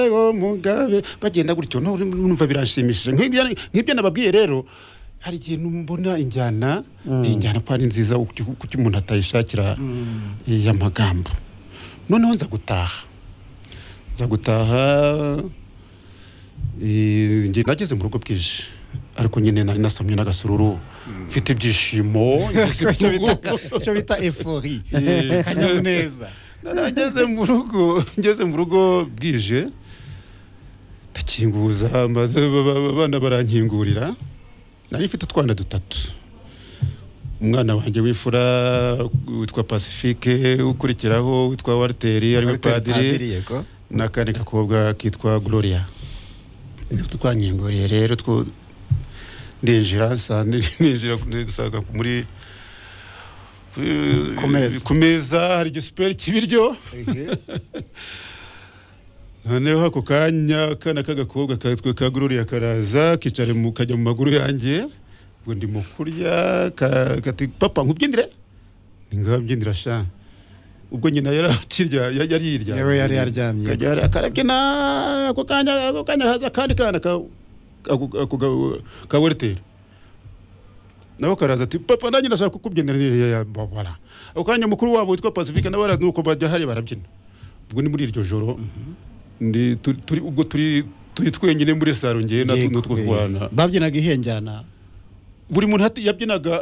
Yego Mugabe bagenda gutyo no numva birashimishije nk'ibyo nk'ibyo nababwiye rero hari igihe mbona injyana injyana ko ari nziza kuki umuntu atayishakira y'amagambo noneho nza gutaha nza gutaha eh, nge- nageze mu rugo bwije ariko nyine nari nasomye n'agasururu mfite ibyishimo ngize icyo bita- ibyubu. icyo bita efori Eh. akanyamuneza narageze mu rugo ngeze mu rugo bwije ndakinguza maze ba- ba- abana barankingurira nari mfite utwana dutatu umwana wanjye w'imfura witwa pacifique ukurikiraho witwa walteri ariwe padiri yego n'akandi gakobwa kitwa gloria twankinguriye rero two ndinjira saa- ninjira nsanga muri Ku meza. ku meza hari igisuperi cy'ibiryo noneho ako kanya akana k'agakobwa katwe ka gloria karaza kicara mu kajya mu maguru yanjye ngo ndi mu kurya ka- kati papa nkubyinire ningabyinira sha ubwo nyina yari akirya ya- yari yiryamye Yewe yari yaryamye. Kajya hari- karabyina ako kanya ako kanya haza akandi kana ka- ako- ako ga- ka weriteri nabo karaza ati papa nanjye ndashaka kukubyinira ya- ya- babara ako kanya mukuru wabo witwa pacifique nawe ara- nuko bajya hari barabyina ubwo ni muri iryo joro ndi turi turi- ubwo turi turi twenyine muri saro ngewe na- n'utwo twana babyinaga ihenjyana buri muntu hati- yabyinaga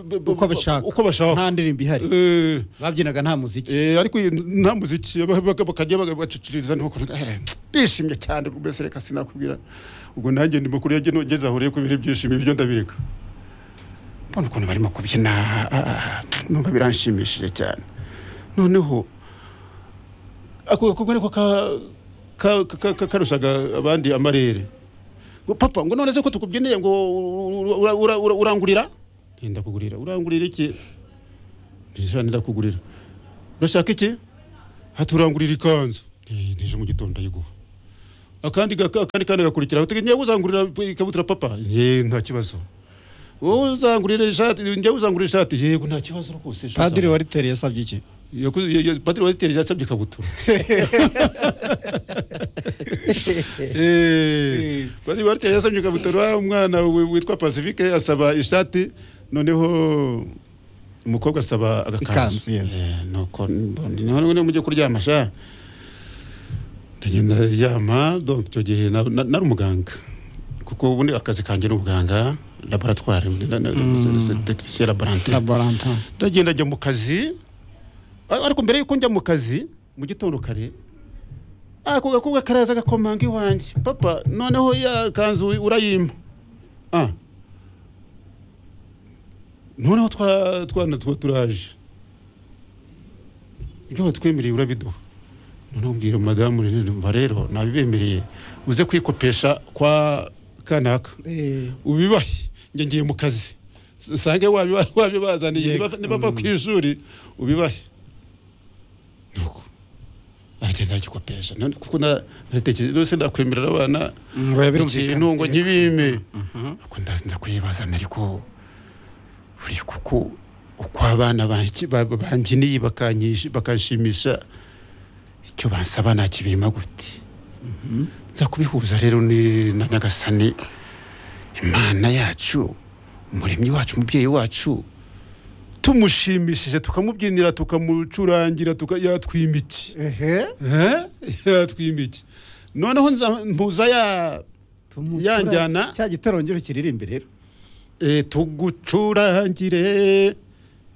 b- b- uko bashaka uko bashaka nta ndirimbo ihari Eh, babyinaga nta muziki eh, ariko iyi nta muziki ba- ba- bakajya baga- baciciriza nuko eh, bishimye cyane mbese reka sinakubwira ubwo nanjye ndi makuru yagiye ngeze aho rero kubera ibyishimo ibyo ndabireka mbona ukuntu barimo kubyina ah, ah, numva biranshimishije cyane noneho ako gakorwa niko ka- ka- ka- ka- karushaga abandi amarere ngo papa ngo none se ko tukubyineye ngo ura- ura- ura- urangurira Eh, ndakugurira urangurira iki nijana ndakugurira urashaka iki haturangurira ikanzu Eh, n'ejo mu gitondo ayiguha akandi gaka- akandi kandi gakurikira uteganya uzangurira ikabutura papa Eh, nta kibazo wowe uzangurira ishati njye uzangurira ishati yego nta kibazo rwose ishati padiri wari tereye yasabye iki Yakoze- ya- ya- padiri wazitera yasabye ikabutura Eh, padiri wazitera yasabye ikabutura umwana wi- witwa pacifique asaba ishati noneho umukobwa asaba Ikanzu, agakanzu yes. Eh, nuko none mujye kuryama sha ndagenda ryama donc icyo gihe na- na- nari umuganga kuko ubundi akazi kanjye ni ubuganga laboratwari tekinisiyeni laborantin laborantin ndagenda njya mu kazi ar- ariko mbere yuko njya mu kazi mu gitondo kare ako gakobwa karaza gakomanga iwanjye papa noneho ya kanzu urayimpa ah. noneho twa twana tuba turaje ibyo watwemereye urabiduha noneho mbwira madamu rero mva rero nabibemereye uze kwikopesha kwa kanaka ubibahe njye ngiye mu kazi sange wabibazaniye Yego. niba- nibava ku ishuri ubibahe nuko aragenda aragikopesha None kuko na- naritekereje rwose ndakwemerera abana ngo yabirumvikane. ikintu ngo nkibime Nuko nda- nda kuyibazana ariko buriya kuko uko abana banki- ba- ba- bambyiniye bakanyishi- bakanshimisha icyo bansaba nakibima gute nza kubihuza rero ni na nyagasani imana yacu umuremyi wacu umubyeyi wacu tumushimishije tukamubyinira tukamucurangira tuka- yatwima iki ehe Eh? yatwima iki noneho nza- mpuza ya Ya njyana. cya gitarongero kiririmbe rero e, tugucurangire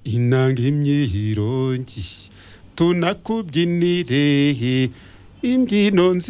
inanga imyirongi tunakubyinire imbyino nzi